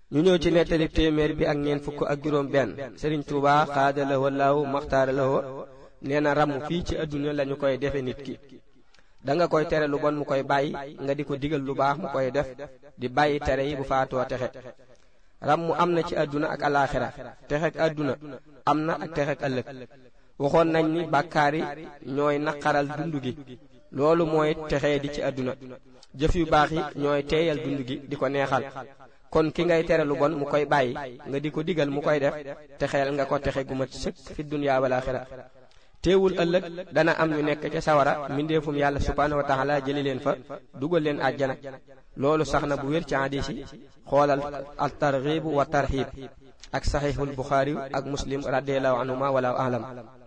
ñu ñëw ci nettali téeméer bi ak ñeent fukk ak juróom benn Sëriñ Tuubaa xaada lahoo laahu maxtaara lahoo nee na ramm fii ci àdduna lañu koy defe nit ki da nga koy tere lu bon mu koy bàyyi nga di ko digal lu baax mu koy def di bàyyi tere yi bu faatoo texe ram mu am na ci àdduna ak alaaxira texek àdduna am na ak texek ëllëg waxoon nañ ni bàkkaar yi ñooy naqaral dund gi loolu mooy texee di ci àdduna jëf yu baax yi ñooy teeyal dund gi di ko neexal kon ki ngay tere lu bon mu koy bàyyi nga di ko digal mu koy def texeel nga ko texe gu mat sëkk fi dunyaa wal aaxira teewul ëllëg dana am ñu nekk ca sawara mbindeefum yàlla subhaanahu wa taala jëli leen fa dugal leen àjjana loolu sax na bu wér ci hadis yi xoolal al targhib wa tarhib ak saxiixul buxaari ak muslim radiallahu anhuma wala alam